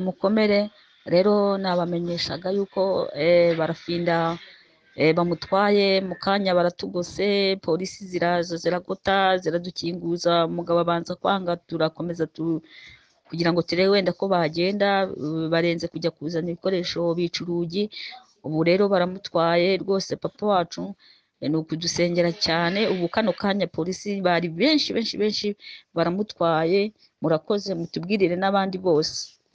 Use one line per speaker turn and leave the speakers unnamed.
mukomere rero nabamenyeshaga yuko barafinda bamutwaye mu kanya baratugose polisi ziraza ziragota ziradukinguza umugabo abanza kwanga turakomeza kugira ngo turebe wenda ko bagenda barenze kujya kuzana ibikoresho bica urugi ubu rero baramutwaye rwose papa wacu ni ukudusengera cyane ubu kano kanya polisi bari benshi benshi benshi baramutwaye murakoze mutubwirire n'abandi bose